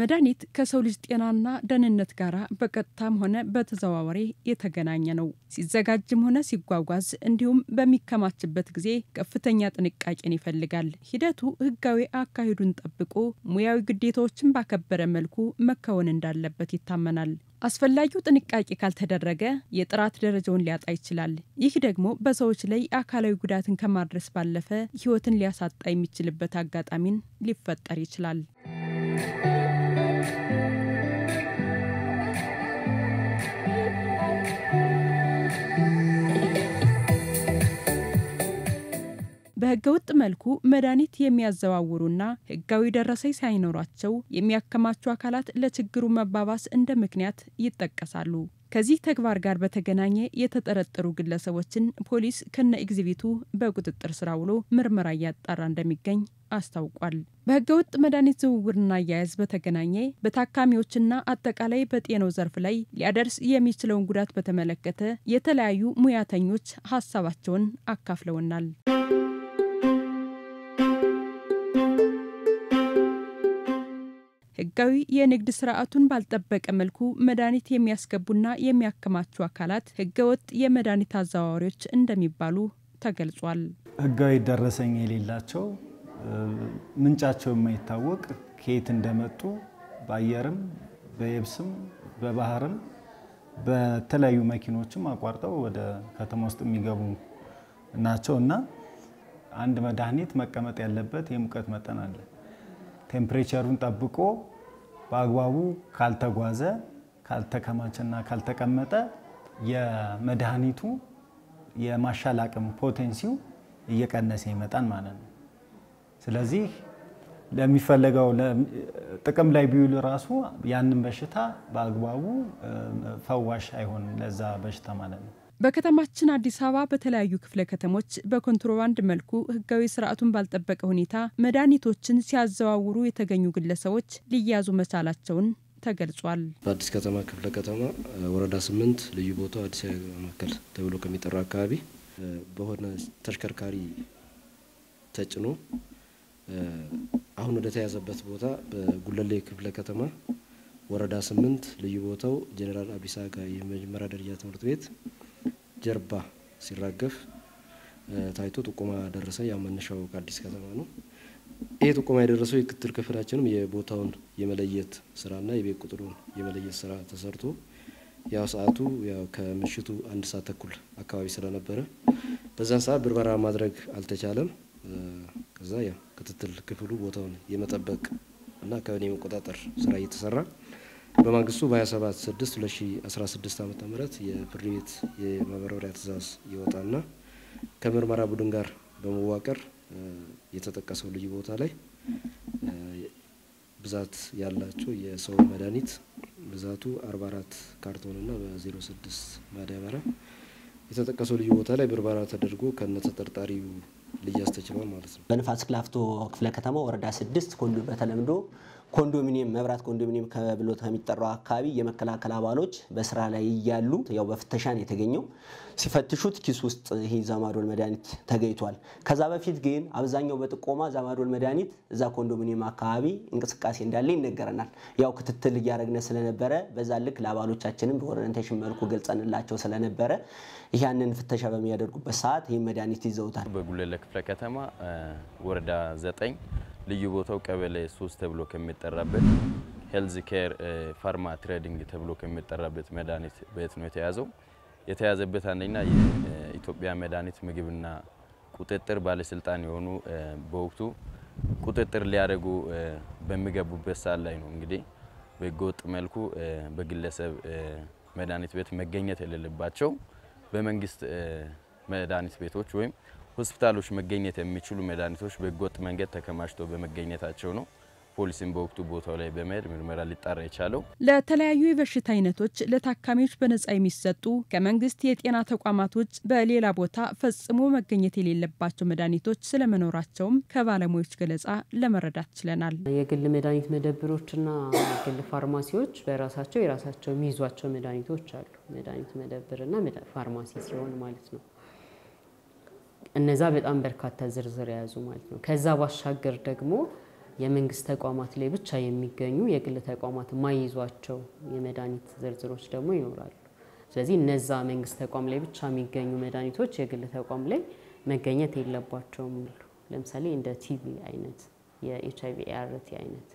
መድኃኒት ከሰው ልጅ ጤናና ደህንነት ጋር በቀጥታም ሆነ በተዘዋዋሪ የተገናኘ ነው። ሲዘጋጅም ሆነ ሲጓጓዝ እንዲሁም በሚከማችበት ጊዜ ከፍተኛ ጥንቃቄን ይፈልጋል። ሂደቱ ሕጋዊ አካሄዱን ጠብቆ ሙያዊ ግዴታዎችን ባከበረ መልኩ መከወን እንዳለበት ይታመናል። አስፈላጊው ጥንቃቄ ካልተደረገ የጥራት ደረጃውን ሊያጣ ይችላል። ይህ ደግሞ በሰዎች ላይ አካላዊ ጉዳትን ከማድረስ ባለፈ ሕይወትን ሊያሳጣ የሚችልበት አጋጣሚን ሊፈጠር ይችላል። በህገወጥ መልኩ መድኃኒት የሚያዘዋውሩና ህጋዊ ደረሰኝ ሳይኖራቸው የሚያከማቹ አካላት ለችግሩ መባባስ እንደ ምክንያት ይጠቀሳሉ። ከዚህ ተግባር ጋር በተገናኘ የተጠረጠሩ ግለሰቦችን ፖሊስ ከነ ኤግዚቢቱ በቁጥጥር ስር ውሎ ምርመራ እያጣራ እንደሚገኝ አስታውቋል። በህገወጥ መድኃኒት ዝውውርና አያያዝ በተገናኘ በታካሚዎችና አጠቃላይ በጤናው ዘርፍ ላይ ሊያደርስ የሚችለውን ጉዳት በተመለከተ የተለያዩ ሙያተኞች ሀሳባቸውን አካፍለውናል። ህጋዊ የንግድ ስርዓቱን ባልጠበቀ መልኩ መድኃኒት የሚያስገቡና የሚያከማቹ አካላት ህገወጥ የመድኃኒት አዘዋዋሪዎች እንደሚባሉ ተገልጿል። ህጋዊ ደረሰኝ የሌላቸው ምንጫቸው የማይታወቅ ከየት እንደመጡ በአየርም በየብስም በባህርም በተለያዩ መኪኖችም አቋርጠው ወደ ከተማ ውስጥ የሚገቡ ናቸው እና አንድ መድኃኒት መቀመጥ ያለበት የሙቀት መጠን አለ። ቴምፕሬቸሩን ጠብቆ በአግባቡ ካልተጓዘ ካልተከማቸና ካልተቀመጠ የመድኃኒቱ የማሻል አቅም ፖቴንሲው እየቀነሰ ይመጣል ማለት ነው። ስለዚህ ለሚፈለገው ጥቅም ላይ ቢውል ራሱ ያንን በሽታ በአግባቡ ፈዋሽ አይሆንም ለዛ በሽታ ማለት ነው። በከተማችን አዲስ አበባ በተለያዩ ክፍለ ከተሞች በኮንትሮባንድ መልኩ ህጋዊ ስርዓቱን ባልጠበቀ ሁኔታ መድኃኒቶችን ሲያዘዋውሩ የተገኙ ግለሰቦች ሊያዙ መቻላቸውን ተገልጿል። በአዲስ ከተማ ክፍለ ከተማ ወረዳ ስምንት ልዩ ቦታው አዲስ አበባ ማዕከል ተብሎ ከሚጠራው አካባቢ በሆነ ተሽከርካሪ ተጭኖ አሁን ወደ ተያዘበት ቦታ በጉለሌ ክፍለ ከተማ ወረዳ ስምንት ልዩ ቦታው ጄኔራል አቢሳ አጋ የመጀመሪያ ደረጃ ትምህርት ቤት ጀርባ ሲራገፍ ታይቶ ጥቆማ ደረሰ። ያው መነሻው ከአዲስ ከተማ ነው። ይህ ጥቆማ የደረሰው የክትትል ክፍላችንም የቦታውን የመለየት ስራና የቤት ቁጥሩን የመለየት ስራ ተሰርቶ ያው ሰዓቱ ያው ከምሽቱ አንድ ሰዓት ተኩል አካባቢ ስለነበረ በዛን ሰዓት ብርበራ ማድረግ አልተቻለም። ከዛ ያው ክትትል ክፍሉ ቦታውን የመጠበቅ እና አካባቢ የመቆጣጠር ስራ እየተሰራ በማግስቱ በ27 6 2016 ዓ ም የፍርድ ቤት የማበረሪያ ትእዛዝ ይወጣና ከምርመራ ቡድን ጋር በመዋቀር የተጠቀሰው ልዩ ቦታ ላይ ብዛት ያላቸው የሰው መድኃኒት ብዛቱ 44 ካርቶንና በ06 ማዳበሪያ የተጠቀሰው ልዩ ቦታ ላይ ብርበራ ተደርጎ ከነ ተጠርጣሪው ልያዝ ተችሏል ማለት ነው። በንፋስ ስልክ ላፍቶ ክፍለ ከተማ ወረዳ ስድስት ኮንዶ በተለምዶ ኮንዶሚኒየም መብራት ኮንዶሚኒየም ከብሎ ከሚጠራው አካባቢ የመከላከል አባሎች በስራ ላይ እያሉ ያው በፍተሻን የተገኘው ሲፈትሹት ኪስ ውስጥ ይሄ ዛማዶል መድኃኒት ተገኝቷል። ከዛ በፊት ግን አብዛኛው በጥቆማ ዛማዶል መድኃኒት እዛ ኮንዶሚኒየም አካባቢ እንቅስቃሴ እንዳለ ይነገረናል። ያው ክትትል እያደረግነ ስለነበረ በዛ ልክ ለአባሎቻችንም በኦሪንቴሽን መልኩ ገልጸንላቸው ስለነበረ ያንን ፍተሻ በሚያደርጉበት ሰዓት ይህ መድኃኒት ይዘውታል። በጉለሌ ክፍለ ከተማ ወረዳ ዘጠኝ ልዩ ቦታው ቀበሌ ሶስት ተብሎ ከሚጠራበት ሄልዝ ኬር ፋርማ ትሬዲንግ ተብሎ ከሚጠራበት መድኃኒት ቤት ነው የተያዘው። የተያዘበት አንደኛ የኢትዮጵያ መድኃኒት ምግብና ቁጥጥር ባለስልጣን የሆኑ በወቅቱ ቁጥጥር ሊያደርጉ በሚገቡበት ሰዓት ላይ ነው እንግዲህ በህገወጥ መልኩ በግለሰብ መድኃኒት ቤት መገኘት የሌለባቸው በመንግስት መድኃኒት ቤቶች ወይም ሆስፒታሎች መገኘት የሚችሉ መድኃኒቶች በህገወጥ መንገድ ተከማችተው በመገኘታቸው ነው ፖሊስን በወቅቱ ቦታው ላይ በመሄድ ምርመራ ሊጣራ የቻለው። ለተለያዩ የበሽታ አይነቶች ለታካሚዎች በነጻ የሚሰጡ ከመንግስት የጤና ተቋማት ውጭ በሌላ ቦታ ፈጽሞ መገኘት የሌለባቸው መድኃኒቶች ስለመኖራቸውም ከባለሙያዎች ገለጻ ለመረዳት ችለናል። የግል መድኃኒት መደብሮችና የግል ፋርማሲዎች በራሳቸው የራሳቸው የሚይዟቸው መድኃኒቶች አሉ። መድኃኒት መደብርና ፋርማሲ ሲሆን ማለት ነው። እነዛ በጣም በርካታ ዝርዝር የያዙ ማለት ነው። ከዛ ባሻገር ደግሞ የመንግስት ተቋማት ላይ ብቻ የሚገኙ የግል ተቋማት የማይይዟቸው የመድኃኒት ዝርዝሮች ደግሞ ይኖራሉ። ስለዚህ እነዛ መንግስት ተቋም ላይ ብቻ የሚገኙ መድኃኒቶች የግል ተቋም ላይ መገኘት የለባቸውም። ለምሳሌ እንደ ቲቪ አይነት የኤች አይቪ ኤአርቲ አይነት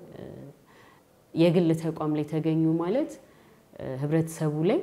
የግል ተቋም ላይ ተገኙ ማለት ህብረተሰቡ ላይ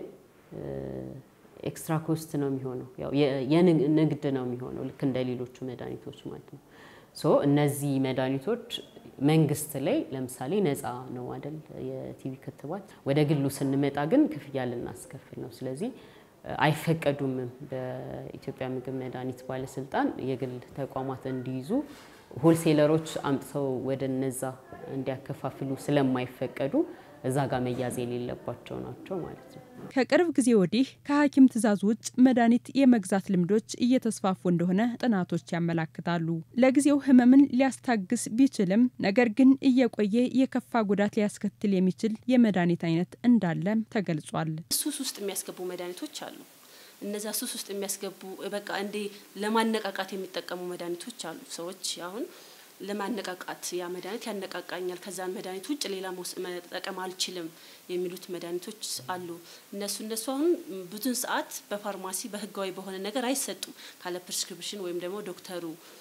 ኤክስትራ ኮስት ነው የሚሆነው፣ የንግድ ነው የሚሆነው ልክ እንደ ሌሎቹ መድኃኒቶች ማለት ነው። ሶ እነዚህ መድኃኒቶች መንግስት ላይ ለምሳሌ ነፃ ነው አይደል የቲቪ ክትባት። ወደ ግሉ ስንመጣ ግን ክፍያ ልናስከፍል ነው። ስለዚህ አይፈቀዱም። በኢትዮጵያ ምግብ መድኃኒት ባለስልጣን የግል ተቋማት እንዲይዙ ሆልሴለሮች አምጥተው ወደ እነዛ እንዲያከፋፍሉ ስለማይፈቀዱ እዛ ጋር መያዝ የሌለባቸው ናቸው ማለት ነው። ከቅርብ ጊዜ ወዲህ ከሐኪም ትዕዛዝ ውጭ መድኃኒት የመግዛት ልምዶች እየተስፋፉ እንደሆነ ጥናቶች ያመላክታሉ። ለጊዜው ህመምን ሊያስታግስ ቢችልም ነገር ግን እየቆየ የከፋ ጉዳት ሊያስከትል የሚችል የመድኃኒት አይነት እንዳለም ተገልጿል። ሱስ ውስጥ የሚያስገቡ መድኃኒቶች አሉ። እነዛ ሱስ ውስጥ የሚያስገቡ በቃ እንዴ ለማነቃቃት የሚጠቀሙ መድኃኒቶች አሉ። ሰዎች አሁን ለማነቃቃት ያ መድኃኒት ያነቃቃኛል፣ ከዛን መድኃኒት ውጭ ሌላ መጠቀም አልችልም የሚሉት መድኃኒቶች አሉ። እነሱ እነሱ አሁን ብዙን ሰዓት በፋርማሲ በህጋዊ በሆነ ነገር አይሰጡም። ካለ ፕሪስክሪፕሽን ወይም ደግሞ ዶክተሩ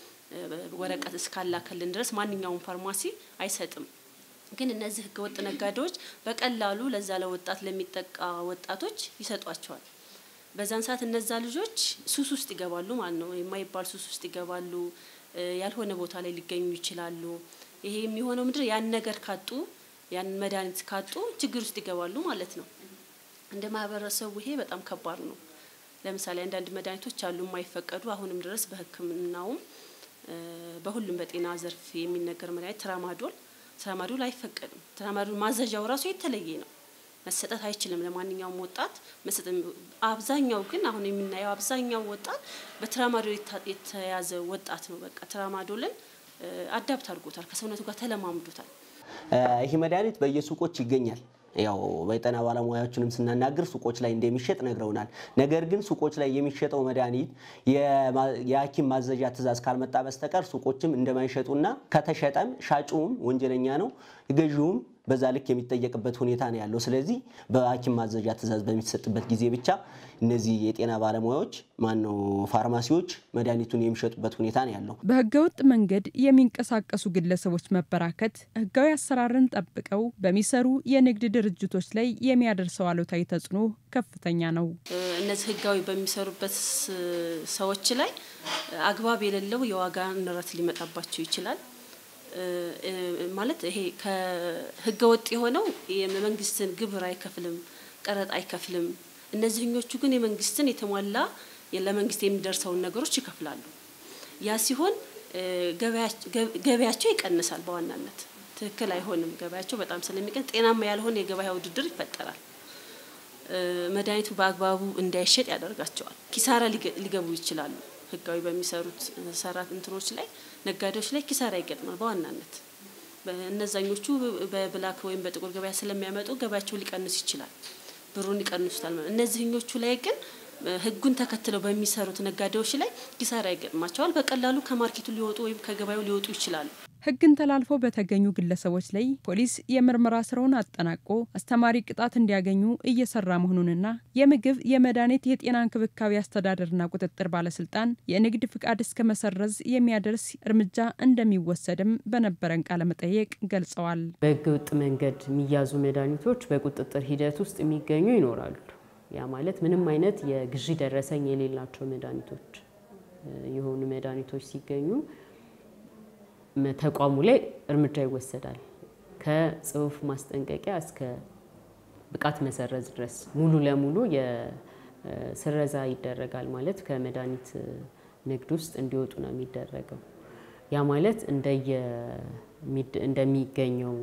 ወረቀት እስካላከልን ድረስ ማንኛውም ፋርማሲ አይሰጥም። ግን እነዚህ ህገወጥ ነጋዴዎች በቀላሉ ለዛ ለወጣት ለሚጠቃ ወጣቶች ይሰጧቸዋል። በዛን ሰዓት እነዛ ልጆች ሱስ ውስጥ ይገባሉ ማለት ነው። የማይባል ሱስ ውስጥ ይገባሉ። ያልሆነ ቦታ ላይ ሊገኙ ይችላሉ። ይሄ የሚሆነው ምንድን ያን ነገር ካጡ ያን መድኃኒት ካጡ ችግር ውስጥ ይገባሉ ማለት ነው። እንደ ማህበረሰቡ ይሄ በጣም ከባድ ነው። ለምሳሌ አንዳንድ መድኃኒቶች አሉ የማይፈቀዱ አሁንም ድረስ በሕክምናውም በሁሉም በጤና ዘርፍ የሚነገር መድኃኒት ትራማዶል ትራማዶል አይፈቀድም። ትራማዶል ማዘዣው ራሱ የተለየ ነው። መሰጠት አይችልም ለማንኛውም ወጣት መሰጠት። አብዛኛው ግን አሁን የምናየው አብዛኛው ወጣት በትራማዶል የተያዘ ወጣት ነው። በቃ ትራማዶልን አዳብት አድርጎታል፣ ከሰውነቱ ጋር ተለማምዶታል። ይህ መድኃኒት በየሱቆች ይገኛል። ያው በጤና ባለሙያዎችንም ስናናግር ሱቆች ላይ እንደሚሸጥ ነግረውናል። ነገር ግን ሱቆች ላይ የሚሸጠው መድኃኒት የሐኪም ማዘዣ ትዕዛዝ ካልመጣ በስተቀር ሱቆችም እንደማይሸጡና ከተሸጠም ሻጩም ወንጀለኛ ነው፣ ገዢውም በዛ ልክ የሚጠየቅበት ሁኔታ ነው ያለው። ስለዚህ በሐኪም ማዘዣ ትዕዛዝ በሚሰጥበት ጊዜ ብቻ እነዚህ የጤና ባለሙያዎች ማነው ፋርማሲዎች መድኃኒቱን የሚሸጡበት ሁኔታ ነው ያለው። በህገወጥ መንገድ የሚንቀሳቀሱ ግለሰቦች መበራከት ህጋዊ አሰራርን ጠብቀው በሚሰሩ የንግድ ድርጅቶች ላይ የሚያደርሰው አሉታዊ ተጽዕኖ ከፍተኛ ነው። እነዚህ ህጋዊ በሚሰሩበት ሰዎች ላይ አግባብ የሌለው የዋጋ ንረት ሊመጣባቸው ይችላል። ማለት ይሄ ከህገ ወጥ የሆነው የመንግስትን ግብር አይከፍልም፣ ቀረጥ አይከፍልም። እነዚህኞቹ ግን የመንግስትን የተሟላ ለመንግስት የሚደርሰውን ነገሮች ይከፍላሉ። ያ ሲሆን ገበያቸው ይቀንሳል። በዋናነት ትክክል አይሆንም። ገበያቸው በጣም ስለሚቀንስ ጤናማ ያልሆነ የገበያ ውድድር ይፈጠራል። መድኃኒቱ በአግባቡ እንዳይሸጥ ያደርጋቸዋል። ኪሳራ ሊገቡ ይችላሉ። ህጋዊ በሚሰሩት ሰራት እንትኖች ላይ ነጋዴዎች ላይ ኪሳራ ይገጥማል። በዋናነት እነዛኞቹ በብላክ ወይም በጥቁር ገበያ ስለሚያመጡ ገበያቸው ሊቀንስ ይችላል፣ ብሩን ይቀንሱታል። እነዚህኞቹ ላይ ግን ህጉን ተከትለው በሚሰሩት ነጋዴዎች ላይ ኪሳራ ይገጥማቸዋል። በቀላሉ ከማርኬቱ ሊወጡ ወይም ከገበያው ሊወጡ ይችላሉ። ህግን ተላልፈው በተገኙ ግለሰቦች ላይ ፖሊስ የምርመራ ስራውን አጠናቆ አስተማሪ ቅጣት እንዲያገኙ እየሰራ መሆኑንና የምግብ የመድኃኒት የጤና እንክብካቤ አስተዳደርና ቁጥጥር ባለስልጣን የንግድ ፍቃድ እስከ መሰረዝ የሚያደርስ እርምጃ እንደሚወሰድም በነበረን ቃለ መጠየቅ ገልጸዋል። በህገ ወጥ መንገድ የሚያዙ መድኃኒቶች በቁጥጥር ሂደት ውስጥ የሚገኙ ይኖራሉ። ያ ማለት ምንም አይነት የግዢ ደረሰኝ የሌላቸው መድኃኒቶች የሆኑ መድኃኒቶች ሲገኙ ተቋሙ ላይ እርምጃ ይወሰዳል። ከጽሁፍ ማስጠንቀቂያ እስከ ብቃት መሰረዝ ድረስ ሙሉ ለሙሉ የስረዛ ይደረጋል። ማለት ከመድኃኒት ንግድ ውስጥ እንዲወጡ ነው የሚደረገው። ያ ማለት እንደሚገኘው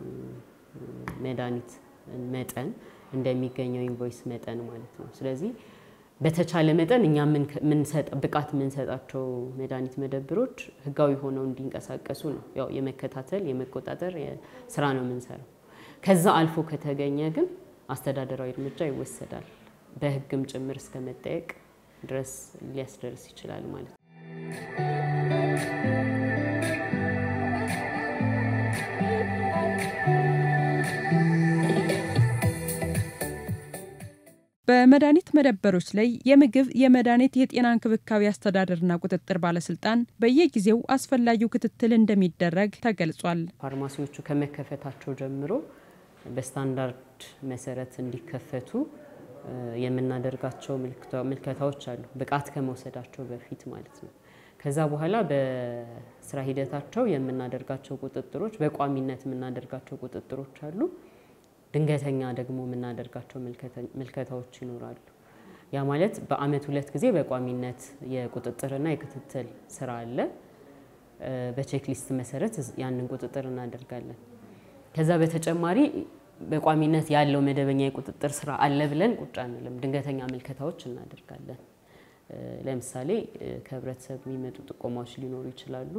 መድኃኒት መጠን እንደሚገኘው ኢንቮይስ መጠን ማለት ነው። ስለዚህ በተቻለ መጠን እኛ ብቃት የምንሰጣቸው መድኃኒት መደብሮች ህጋዊ ሆነው እንዲንቀሳቀሱ ነው። ያው የመከታተል የመቆጣጠር ስራ ነው የምንሰራው። ከዛ አልፎ ከተገኘ ግን አስተዳደራዊ እርምጃ ይወሰዳል። በህግም ጭምር እስከ መጠየቅ ድረስ ሊያስደርስ ይችላል ማለት ነው። በመድኃኒት መደብሮች ላይ የምግብ የመድኃኒት የጤና እንክብካቤ አስተዳደርና ቁጥጥር ባለስልጣን በየጊዜው አስፈላጊው ክትትል እንደሚደረግ ተገልጿል። ፋርማሲዎቹ ከመከፈታቸው ጀምሮ በስታንዳርድ መሰረት እንዲከፈቱ የምናደርጋቸው ምልከታዎች አሉ፣ ብቃት ከመውሰዳቸው በፊት ማለት ነው። ከዛ በኋላ በስራ ሂደታቸው የምናደርጋቸው ቁጥጥሮች፣ በቋሚነት የምናደርጋቸው ቁጥጥሮች አሉ። ድንገተኛ ደግሞ የምናደርጋቸው ምልከታዎች ይኖራሉ። ያ ማለት በአመት ሁለት ጊዜ በቋሚነት የቁጥጥርና የክትትል ስራ አለ። በቼክሊስት መሰረት ያንን ቁጥጥር እናደርጋለን። ከዛ በተጨማሪ በቋሚነት ያለው መደበኛ የቁጥጥር ስራ አለ ብለን ቁጭ አንልም። ድንገተኛ ምልከታዎች እናደርጋለን። ለምሳሌ ከህብረተሰብ የሚመጡ ጥቆማዎች ሊኖሩ ይችላሉ።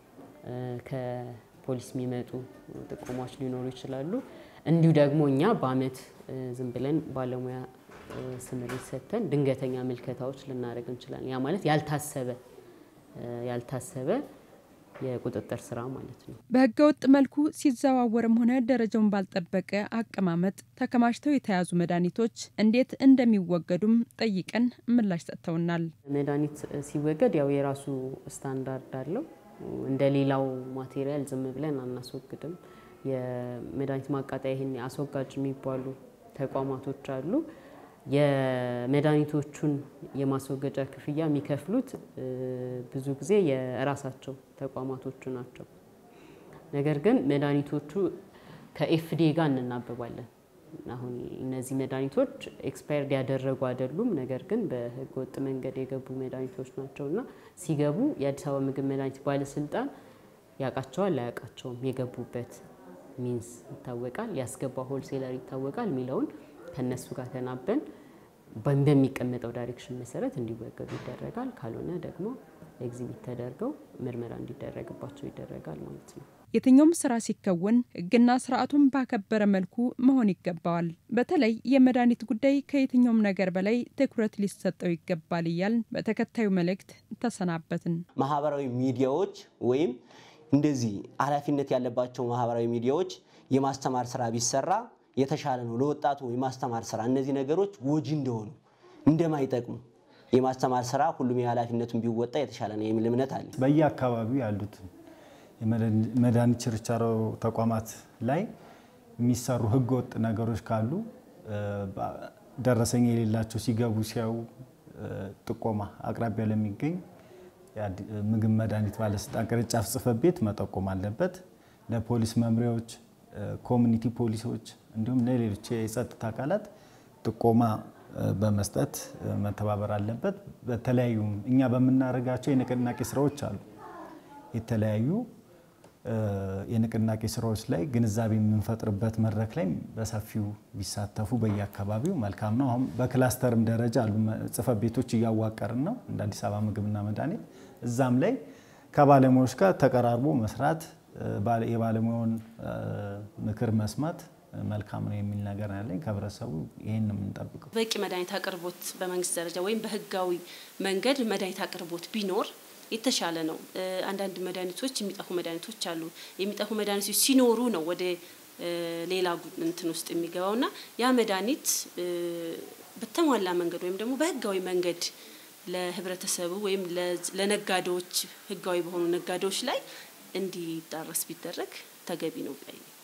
ከፖሊስ የሚመጡ ጥቆማዎች ሊኖሩ ይችላሉ። እንዲሁ ደግሞ እኛ በአመት ዝም ብለን ባለሙያ ስምሪት ሰጥተን ድንገተኛ ምልከታዎች ልናደርግ እንችላለን። ያ ማለት ያልታሰበ ያልታሰበ የቁጥጥር ስራ ማለት ነው። በህገ ወጥ መልኩ ሲዘዋወርም ሆነ ደረጃውን ባልጠበቀ አቀማመጥ ተከማችተው የተያዙ መድኃኒቶች እንዴት እንደሚወገዱም ጠይቀን ምላሽ ሰጥተውናል። መድኃኒት ሲወገድ ያው የራሱ ስታንዳርድ አለው። እንደ ሌላው ማቴሪያል ዝም ብለን አናስወግድም። የመድኃኒት ማቃጠያ ይህን አስወጋጅ የሚባሉ ተቋማቶች አሉ። የመድኃኒቶቹን የማስወገጃ ክፍያ የሚከፍሉት ብዙ ጊዜ የራሳቸው ተቋማቶቹ ናቸው። ነገር ግን መድኃኒቶቹ ከኤፍዲኤ ጋር እንናበባለን። አሁን እነዚህ መድኃኒቶች ኤክስፓየርድ ያደረጉ አይደሉም። ነገር ግን በህገ ወጥ መንገድ የገቡ መድኃኒቶች ናቸው እና ሲገቡ የአዲስ አበባ ምግብ መድኃኒት ባለስልጣን ያውቃቸዋል አያውቃቸውም፣ የገቡበት ሚንስ ይታወቃል፣ ያስገባ ሆልሴለር ይታወቃል የሚለውን ከነሱ ጋር ተናበን በሚቀመጠው ዳይሬክሽን መሰረት እንዲወገዱ ይደረጋል። ካልሆነ ደግሞ ኤግዚቢት ተደርገው ምርመራ እንዲደረግባቸው ይደረጋል ማለት ነው። የትኛውም ስራ ሲከወን ህግና ስርዓቱን ባከበረ መልኩ መሆን ይገባዋል። በተለይ የመድኃኒት ጉዳይ ከየትኛውም ነገር በላይ ትኩረት ሊሰጠው ይገባል እያል በተከታዩ መልእክት ተሰናበትን። ማህበራዊ ሚዲያዎች ወይም እንደዚህ ኃላፊነት ያለባቸው ማህበራዊ ሚዲያዎች የማስተማር ስራ ቢሰራ የተሻለ ነው። ለወጣቱ የማስተማር ስራ እነዚህ ነገሮች ጎጂ እንደሆኑ እንደማይጠቅሙ የማስተማር ስራ ሁሉም የኃላፊነቱን ቢወጣ የተሻለ ነው የሚል እምነት አለ። በየአካባቢው ያሉት የመድኃኒት ችርቻሮ ተቋማት ላይ የሚሰሩ ህገወጥ ነገሮች ካሉ ደረሰኝ የሌላቸው ሲገቡ ሲያዩ ጥቆማ አቅራቢያ ለሚገኝ ምግብ መድኃኒት ባለስልጣን ቅርንጫፍ ጽሕፈት ቤት መጠቆም አለበት። ለፖሊስ መምሪያዎች፣ ኮሚኒቲ ፖሊሶች እንዲሁም ለሌሎች የጸጥታ አካላት ጥቆማ በመስጠት መተባበር አለበት። በተለያዩ እኛ በምናደርጋቸው የንቅናቄ ስራዎች አሉ የተለያዩ የንቅናቄ ስራዎች ላይ ግንዛቤ የምንፈጥርበት መድረክ ላይ በሰፊው ቢሳተፉ በየአካባቢው መልካም ነው። አሁን በክላስተርም ደረጃ አሉ ጽሕፈት ቤቶች እያዋቀርን ነው እንደ አዲስ አበባ ምግብና መድኃኒት። እዛም ላይ ከባለሙያዎች ጋር ተቀራርቦ መስራት የባለሙያውን ምክር መስማት መልካም ነው የሚል ነገር ያለኝ ከህብረተሰቡ ይህን ነው የምንጠብቀው። በቂ መድኃኒት አቅርቦት በመንግስት ደረጃ ወይም በህጋዊ መንገድ መድኃኒት አቅርቦት ቢኖር የተሻለ ነው። አንዳንድ መድኃኒቶች የሚጠፉ መድኃኒቶች አሉ። የሚጠፉ መድኃኒቶች ሲኖሩ ነው ወደ ሌላ እንትን ውስጥ የሚገባው እና ያ መድኃኒት በተሟላ መንገድ ወይም ደግሞ በህጋዊ መንገድ ለህብረተሰቡ ወይም ለነጋዴዎች ህጋዊ በሆኑ ነጋዴዎች ላይ እንዲዳረስ ቢደረግ ተገቢ ነው።